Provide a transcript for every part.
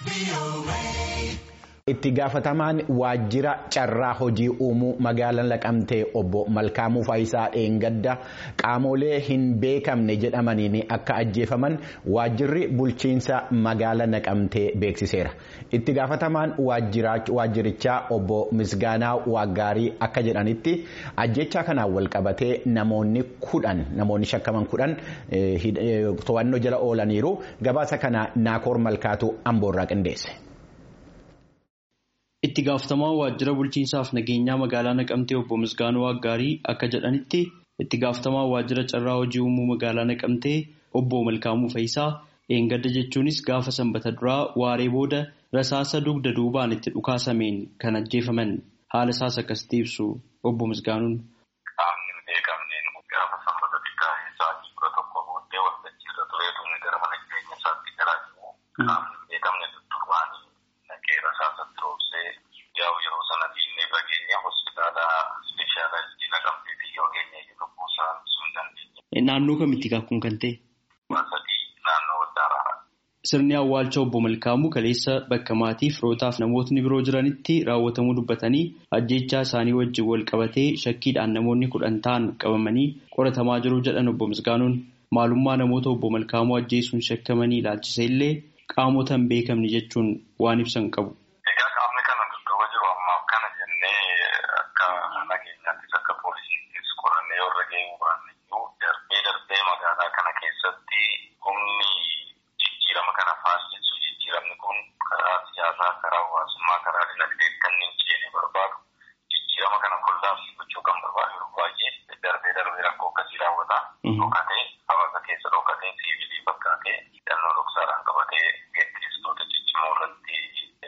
Itti gaafatamaan waajjira carraa hojii uumuu magaalaa Naqamtee obbo Malkaamuu Faayisaa Dheengadda qaamolee hin beekamne jedhamaniin akka ajjeefaman waajjirri bulchiinsa magaalaa Naqamtee beeksiseera. Itti gaafatamaan waajjirichaa obbo Misgaanaa Waaggaarii akka jedhanitti ajjechaa kanaan wal qabatee namoonni kudhan namoonni shakkaman kudhan to'annoo jala oolaniiru gabaasa kana Naakoor Malkaatu Amboorraa qindeesse. Itti gaafatamaa waajjira bulchiinsaaf nageenyaa magaalaa Naqamtee obbo Misgaanuu Waaggaarii akka jedhanitti itti gaafatamaa waajjira carraa hojii uumuu magaalaa Naqamtee obbo Malkaamuu Faayisaa dheengadda jechuunis gaafa sanbata duraa waaree booda rasaasa dugda duubaan itti dhukaasameen kan ajjeefaman haala isaas akkasitti ibsu obbo Misgaanuun. Qaamni beekamneen gaafa sanbata xiqqaa sa'aatii kudha tokko booddee waltajjii irra tureetu gara mana jireenya isaatti galaa jiru. Qaamni beekamne tuttuqaanii naqee rasaasa roobsee yaa'u yeroo sana diinee fageenya hospitaala ispeeshaalaayizii naqamteetii yoo geenye lubbuu isaa ibsuu hin dandeenye. Naannoo kamitti kaakkuun kan ta'e? Sadii naannoo Waddaaraadha. Sirni awwaalcha obbo Malkaamuu kaleessa bakka maatii firootaaf namootni biroo jiranitti raawwatamuu dubbatanii ajjechaa isaanii wajjin wal qabatee shakkiidhaan namoonni kudhan ta'an qabamanii qoratamaa jiru jedhan obbo Misgaanuun maalummaa namoota obbo Malkaamuu ajjeesuun shakkamanii ilaalchise illee qaamota hin beekamne jechuun waan ibsan qabu. Egaa qaamni kana dudduuba jiru ammaaf kana jennee akka nageenyaattis akka poolisiittis qorannee warra gahee baanne iyyuu darbee darbee magaalaa kana keessatti humni jijjiirama kana faasisu jijjiiramni kun karaa siyaasaa karaa hawaasummaa karaa dinagdee kan hin ceene barbaadu jijjiirama kana kollaabsii gochuu kan barbaadu yeroo baay'ee darbee darbee rakkoo akkasii raawwata. Dhokatee hawaasa keessa dhokatee siivilii fakkaatee hidhannoo dhoksaadhaan qabatee geggeessitoota ciccimoo irratti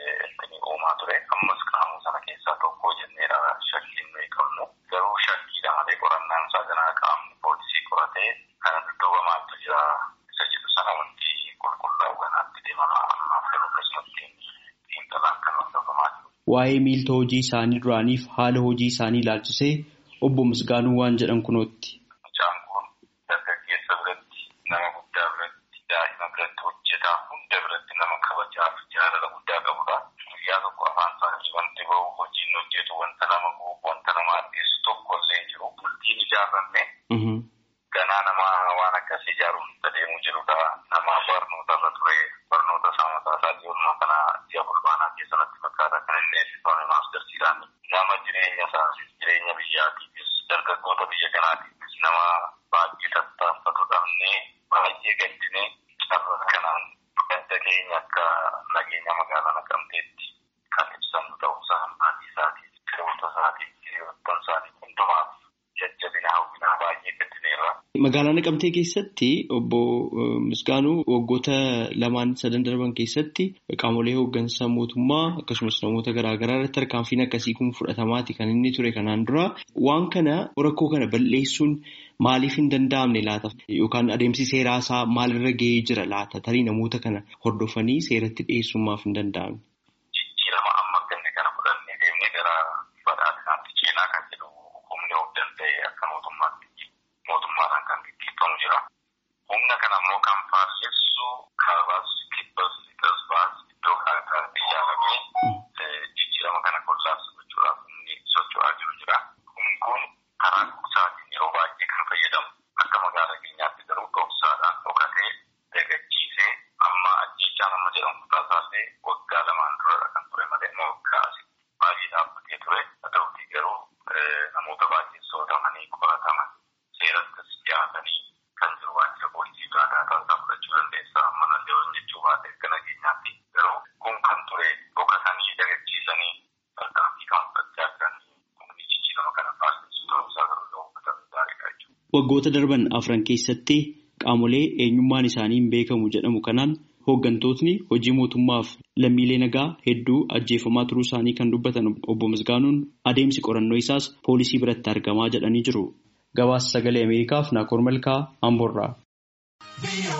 uumaa ture. Ammas qaamuu sana keessaa tokko jenneedha shakkiin nuyi qabnu. Garuu shakkiidha malee qorannaan isaa ganaa qaamni poolisii qoratee kana dudduuba maaltu jira isa jedhu sana wanti qulqullaa'u ganaatti deemama ammaaf garuu akkasumatti xiinxalaan kan hordofamaa jiru. Waa'ee miilta hojii isaanii duraaniif haala hojii isaanii ilaalchisee obbo Misgaanuu waan jedhan kunootti. Mucaan kun dargaggeessa biratti nama guddaa biratti daa'ima biratti hojjetaa hunda biratti nama kabajaaf jaalala guddaa qabudha. Guyyaa tokko afaan isaanii wanti bahu hojiin hojjetu wanta nama guubu wanta nama addeessu tokko illee jiru. Bultiin ijaarranne ganaa nama waan akkasii ijaaruuf itti deemuu jirudha. Nama barnoota irra ture barnoota isaa mataa isaa ijoollee kana ji'a fulbaanaa keessatti fakkaata kan inni eebbifame maastarsiidhaan nama jireenya isaa jireenya biyyaatiifis dargaggoota biyya kanaatiifis nama baay'ee tattaafatu dhabnee baay'ee gaddinee carraa kanaan gadda keenya akka nageenya magaalaa naqamteetti kan ibsannu ta'uusaa maatii isaatiif firoota isaatiif hiriyoottan isaatiif hundumaaf jajjabina hawwinaa baay'ee gaddineerra. Magaalaa Naqamtee keessatti obbo Misgaanuu waggoota lamaan sadan darban keessatti qaamolee hooggansa mootummaa akkasumas namoota garaagaraa irratti tarkaanfiin akkasii kun fudhatamaati kan inni ture kanaan dura waan kana rakkoo kana balleessuun maaliif hin danda'amne laata yookaan adeemsi seeraa isaa maalirra gahee jira laata tarii namoota kana hordofanii seeratti dhiyeessuun maaf hin danda'amne. Jijjiirama amma ganne kana fudhannee deemnee gara badhaadhinaatti ceenaa kan jedhu humni of danda'e akka mootummaatti mootummaadhaan kan gaggeeffamu jira. Humna kana immoo kan faallessu kaabaas kibbas lixas baas iddoo kaa'aatti ijaaramee jijjiirama kana kollaabsa gochuudhaaf humni socho'aa jiru jira. Humni kun karaa dhugsaatiin yeroo baay'ee kan fayyadamu akka magaalaa keenyaatti garuu dhoksaadhaan dhokatee dagachiisee amma ajjechaa nama jedhamu taasisee waggaa lamaan dura kan ture malee waggaa asii baay'ee dhaabbatee ture. Haa ta'utii garuu namoota baay'ee sootamanii qorataman seerattis dhiyaatanii kan jiru waajjira poolisii biraa daataa isaa fudhachuu dandeessa. Mana leewwan jechuu baate akka nageenyaatti garuu kun kan ture dhokatanii dagachiisanii tarkaanfii kan fudhachaa jiranii humni jijjiirama kana faallessu ta'uusaa garuu yoo hubatan gaariidha jechuudha. Waggoota darban afran keessatti qaamolee eenyummaan isaanii hin beekamu jedhamu kanaan hooggantootni hojii mootummaaf lammiilee nagaa hedduu ajjeefamaa turuu isaanii kan dubbatan obbo Misgaanuun adeemsi qorannoo isaas poolisii biratti argamaa jedhanii jiru. Gabaasa sagalee Ameerikaaf Naakoor Malkaa Amboorraa.